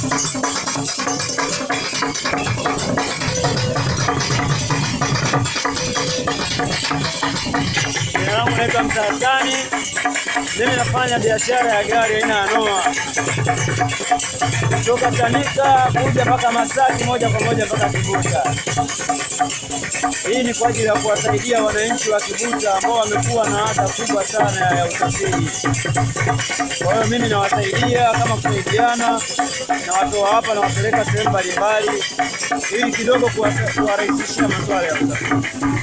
Jina langu naitwa Msasani. Mimi nafanya biashara ya gari aina ya Noah kutoka Chanika kuja mpaka Masaki, moja kwa moja mpaka Kibuta. Hii ni kwa ajili ya kuwasaidia wananchi wa Kibuta ambao wamekuwa na adha kubwa sana ya usafiri. Kwa hiyo mimi nawasaidia kama kusaidiana, nawatoa hapa nawapeleka sehemu mbalimbali, ili kidogo kuwasa- kuwarahisishia masuala ya usafiri.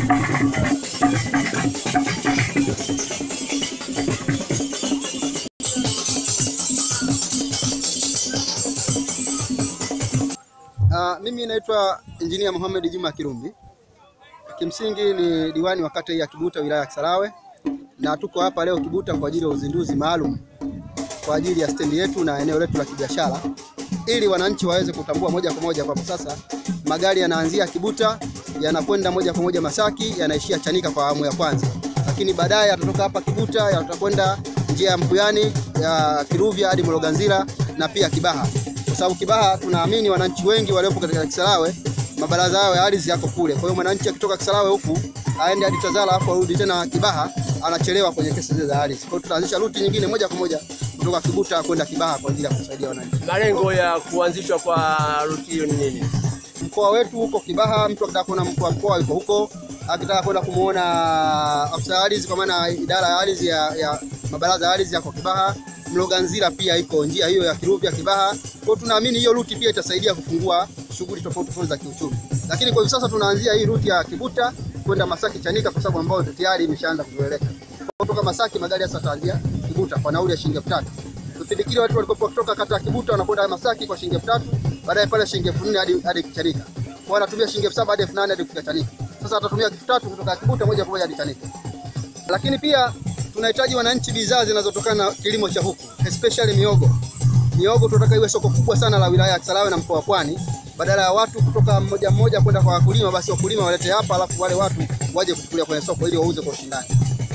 Uh, mimi naitwa Injinia Mohamed Juma Kirumbi. Kimsingi ni diwani wa kata hii ya Kibuta wilaya ya Kisarawe na tuko hapa leo Kibuta kwa ajili ya uzinduzi maalum kwa ajili ya stendi yetu na eneo letu la kibiashara ili wananchi waweze kutambua moja kwa moja kwamba sasa magari yanaanzia Kibuta yanakwenda moja kwa moja Masaki yanaishia Chanika kwa awamu ya kwanza, lakini baadaye yatatoka hapa Kibuta yatakwenda njia ya Mbuyani ya Kiruvya hadi Mloganzila na pia Kibaha kwa sababu Kibaha tunaamini wananchi wengi waliopo katika Kisarawe mabaraza yao ya ardhi yako kule. Kwa hiyo mwananchi akitoka Kisarawe huku aende hadi Tazara afu arudi tena Kibaha, anachelewa kwenye kesi zile za ardhi. Kwa hiyo tutaanzisha ruti nyingine moja kwa moja kutoka Kibuta kwenda Kibaha kwa ajili ya kusaidia wananchi. Malengo ya kuanzishwa kwa ruti hiyo ni nini? Mkoa wetu huko Kibaha, mtu akitaka kuona mkuu wa mkoa yuko huko, akitaka kwenda kumuona afisa ardhi kwa maana idara ya ardhi ya, ya mabaraza ya ardhi yako Kibaha. Mloganzila pia iko njia hiyo ya Kiruvya Kibaha. Kwa hiyo tunaamini hiyo ruti pia itasaidia kufungua shughuli tofauti tofauti za kiuchumi, lakini kwa hivi sasa tunaanzia hii ruti ya Kibuta kwenda Masaki Chanika, kwa sababu ambayo tayari imeshaanza kuzoeleka. Kutoka Masaki magari sasa yataanzia Kibuta kwa nauli ya shilingi elfu tatu. Kipindi kile watu walikuwa kutoka kata ya Kibuta wanakwenda Masaki kwa shilingi elfu tatu, baadaye pale shilingi elfu nne hadi hadi Chanika. Kwa wanatumia shilingi elfu saba hadi elfu nane hadi kufika Chanika. Sasa watatumia elfu tatu kutoka Kibuta moja kwa moja hadi Chanika. Lakini pia tunahitaji wananchi bidhaa zinazotokana na kilimo cha huku especially miogo. Miogo tunataka iwe soko kubwa sana la wilaya ya Kisarawe na mkoa wa Pwani, badala ya watu kutoka mmoja mmoja kwenda kwa wakulima, basi wakulima walete hapa, alafu wale watu waje kuchukulia kwenye soko ili wauze kwa ushindani.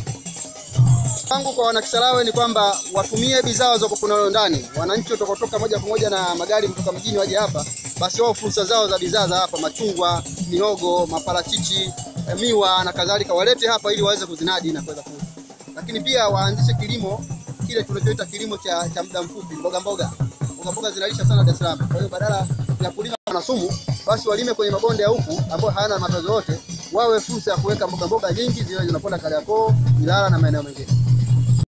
Tangu kwa wanakisarawe ni kwamba watumie bidhaa za kukunalo ndani. Wananchi watakaotoka moja kwa moja na magari kutoka mjini waje hapa, basi wao fursa zao za bidhaa za hapa, machungwa, mihogo, maparachichi, miwa na kadhalika, walete hapa ili waweze kuzinadi na kuweza kuuza. Lakini pia waanzishe kilimo kile tunachoita kilimo cha, cha muda mfupi, mboga mboga. Mboga mboga zinalisha sana Dar es Salaam. Kwa hiyo badala ya kulima na sumu, basi walime kwenye mabonde ya huku ambayo hayana matatizo yote, wawe fursa ya kuweka mboga mboga nyingi zile zinakwenda Kariakoo, Ilala na maeneo mengine.